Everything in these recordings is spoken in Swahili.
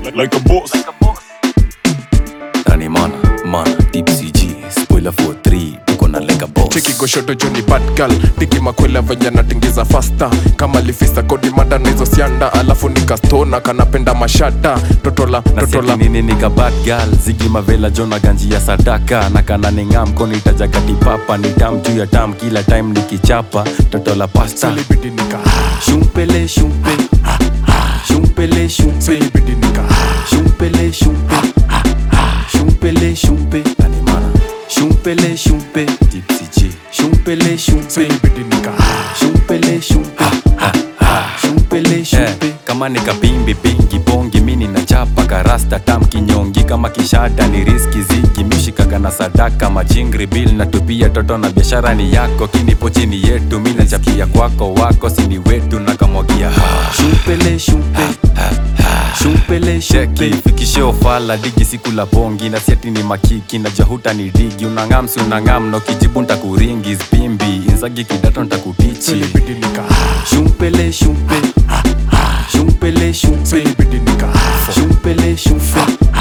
like a boss. Rani mana, mana, deep CG Spoiler for 3, tuko na like a boss cheki goshoto joni bad girl tiki makwela venye natingiza fasta kama lifista kodi mada na hizo sianda alafu nikastona kanapenda mashata totola totola nasiati nini nika bad girl zigi mavela jona ganji ya sadaka na kana ningam koni tajagati papa ni tam juu ya tam kila time nikichapa toto la pasta silibidi nika shumpele shumpe shumpele shumpe silibidi nika shumpele shumpe shumpele shumpe shumpele shumpe tipsy shumpele shumpe silibidi nika shumpele shumpe shumpele shumpe kama nikapimbi pingi bongi mini na chapa karasta tam kinyongi kama kishada ni riski zigi mishikaga na sadaka majingri bil na tupia toto na biashara ni yako kinipo chini yetu mi nachapia kwako wako sini wetu na kamwagia shumpele shumpe shumpele sheki fikishe ofala digi siku la bongi na siati ni makiki na jahuta ni digi unangamsi unangam na ukijibu ntakuringi spimbi inzagi kidato ntakutichi silibidi nika shumpele shumpe shumpele shumpe silibidi nika shumpele shumpe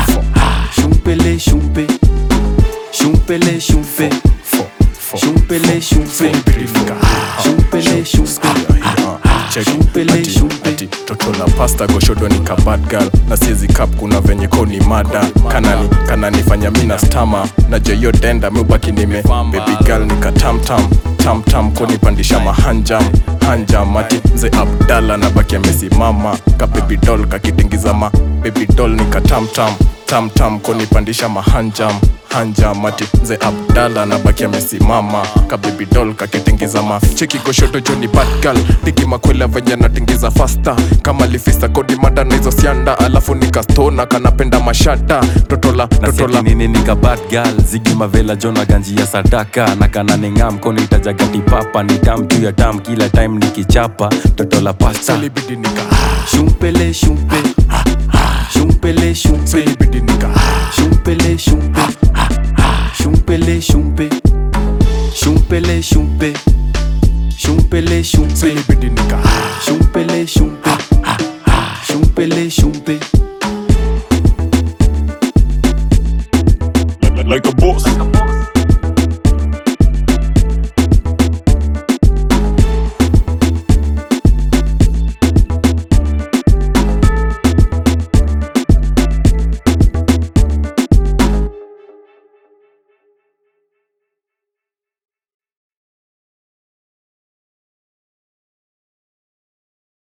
shumpele shumpe shumpele shumpe shumpele shumpe silibidi nika shumpele shumpe Shumpele, shumpe. ati toto la pasta goshodo ni kabad girl na siezi kap kuna venye ko ni mada kanani kananifanya mina stama na jeyo denda miubaki nime baby girl nika tamtam tamtam konipandisha mahanjam hanjam ati mze abdala na baki amesimama ka baby doll kakitingiza ma baby doll nika tamtam tamtam konipandisha mahanjam hanjam ati mze abdala na baki amesimama ka baby doll kakitingiza ma cheki goshoto joni bad girl tiki makwela venye natingiza fasta kama lifista kodi mada na hizo sianda alafu nikastona kanapenda mashata totola totola nasiati nini nika bad girl zigi mavela jona ganji ya sadaka na kana ningam koni tajagati papa ni tam juu ya tam kila time nikichapa toto la pasta silibidi nika shumpele shumpe shumpele shumpe silibidi nika shumpele shumpe shumpele shumpe shumpele shumpe shumpele shumpe silibidi nika shumpele shumpe shumpele shumpe